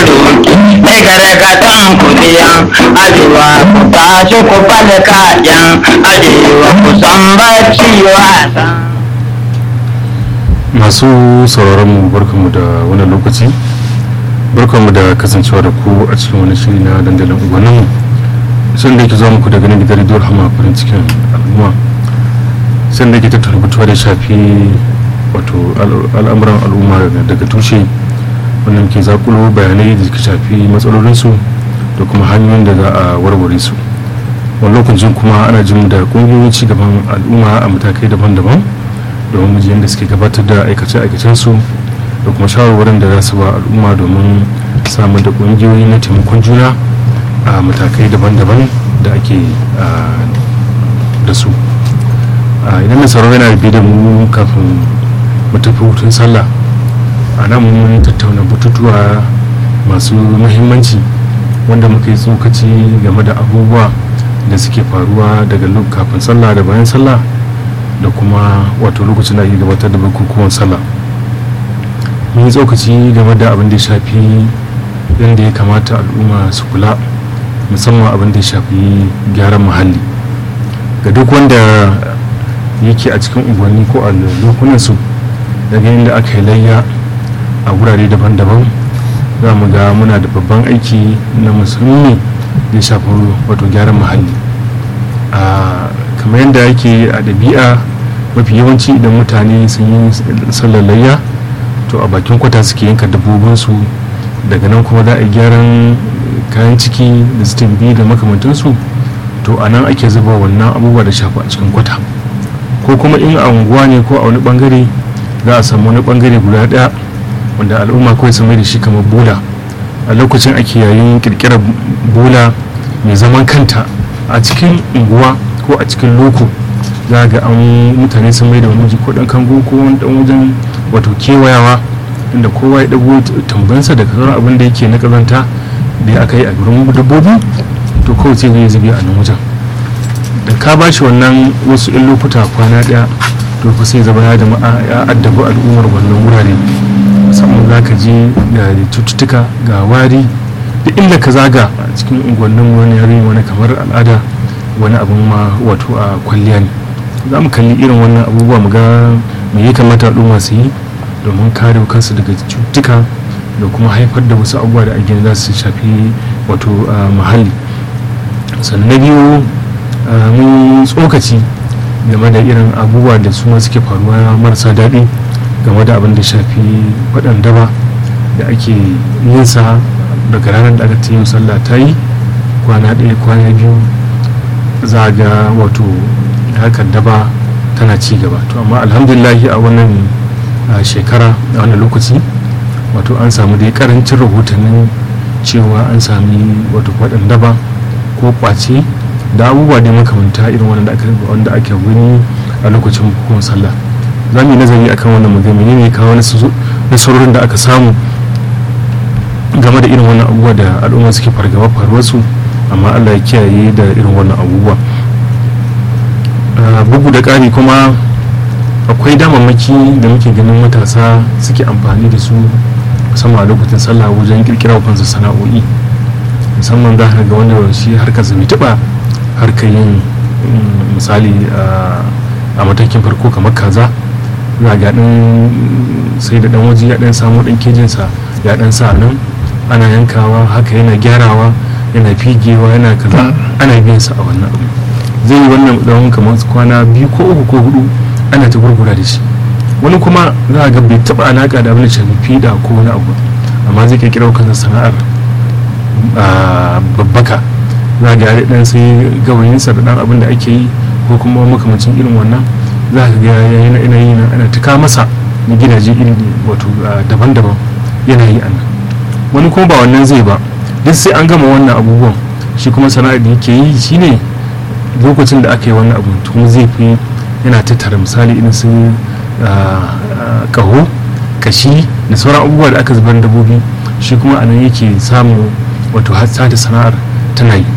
roƙi mai gargaɗin kudiyan arewa ku tashi ku bada kayan arewa ku san bacci wasa. masu sauraron mu barkanmu da wani lokaci barkanmu da kasancewa da ku a cikin wani shiri na dandalin ubanin sun da yake zuwa muku daga nan gidan rediyo hama farin cikin al'umma sun da yake tattara batuwa da shafi wato al'amuran al'umma daga tushe wanda muke zakulo bayanai da suka shafi matsalolinsu da kuma hanyoyin da za a warware su wani lokacin kuma ana jin da ƙungiyoyin ci gaban al'umma a matakai daban-daban domin mu yadda suke gabatar da aikace-aikacensu da kuma shawarwarin da za su ba al'umma domin samun da ƙungiyoyi na taimakon juna a matakai daban-daban da ake da su idan mai sauraro yana biye da mu kafin mu tafi hutun sallah a nan mun tattauna batutuwa masu muhimmanci wanda muka yi tsokaci game da abubuwa da suke faruwa daga kafin sallah da bayan sallah da kuma wato lokacin da ake gabatar da bukukuwan sallah mun yi tsokaci game da abin da ya shafi yadda ya kamata al'umma su kula musamman abin da ya shafi gyaran muhalli ga duk wanda yake a cikin unguwanni ko a lokunansu daga inda aka yi layya a wurare daban-daban za mu ga muna da babban aiki na musulmi da ya shafi wato gyaran muhalli kamar yadda yake a ɗabi'a mafi yawanci idan mutane sun yi sallar layya to a bakin kwata suke yanka dabbobinsu daga nan kuma za a yi gyaran kayan ciki da su biyu da makamantansu to a nan ake zuba wannan abubuwa da shafa a cikin kwata ko kuma in a unguwa ne ko a wani bangare za a samu wani bangare guda daya wanda al'umma kawai su mai da shi kamar bola a lokacin ake yayin kirkirar bola mai zaman kanta a cikin unguwa ko a cikin loko za ga an mutane sun mai da wani ko dan kango ko wani dan wajen wato kewayawa inda kowa ya dago tambansa daga sauran abin da yake na kazanta da aka yi a gurin dabbobi to kawai sai zai zubi a nan wajen da ka ba shi wannan wasu yan lokuta kwana daya to fa sai zama ya jama'a ya addabi al'ummar wannan wurare musamman za ka je ga cututtuka ga wari da inda ka zaga a cikin unguwannin wani yare wani kamar al'ada wani abin ma wato a kwalliya ne za mu kalli irin wannan abubuwa mu ga me ya kamata al'umma su yi domin kare kansu daga cututtuka da kuma haifar da wasu abubuwa da ake za su shafi wato muhalli sannan na biyu mun tsokaci game da irin abubuwa da su suke faruwa marasa daɗi game da abin da shafi faɗan daba da ake yin sa daga ranar da aka ta yin sallah ta yi kwana ɗaya kwana biyu za ga wato harkar daba tana ci gaba to amma alhamdulillahi a wannan shekara a wannan lokaci wato an samu dai karancin rahotannin cewa an sami wato faɗin daba ko kwace da abubuwa da makamanta irin wanda ake gani a lokacin bukukuwan sallah za mu yi nazari akan wannan magana ne kawo nasarorin da aka samu game da irin wannan abubuwa da al'umma suke fargaba faruwarsu amma allah ya kiyaye da irin wannan abubuwa bugu da ƙari kuma akwai damammaki da muke ganin matasa suke amfani da su musamman a lokacin sallah wajen kirkira kansu sana'o'i musamman za ka ga wanda shi harkar zami taɓa harkar yin misali a matakin farko kamar kaza za ga ɗan sai da ɗan waje ya ɗan samu ɗan kejinsa ya ɗan sa nan ana yankawa haka yana gyarawa yana figewa yana kaza ana biyan sa a wannan abu zai yi wannan tsawon kamar kwana biyu ko uku ko hudu ana ta gurgura da shi wani kuma za a ga bai taba alaka da abin da shafi fiɗa ko wani abu amma zai kirkira kansa sana'ar babbaka za ga ya dan sai gawayinsa da dan abin da ake yi ko kuma makamancin irin wannan za ka ga yana yi ana tuka masa na gidaje iri wato daban-daban yana yi anan wani kuma ba wannan zai ba duk sai an gama wannan abubuwan shi kuma sana'ar da yake yi shine lokacin da aka yi wannan abu kuma zai fi yana tattara misali irin su kaho kashi da sauran abubuwa da aka zubar dabbobi shi kuma anan yake samu wato hatta da sana'ar tana yi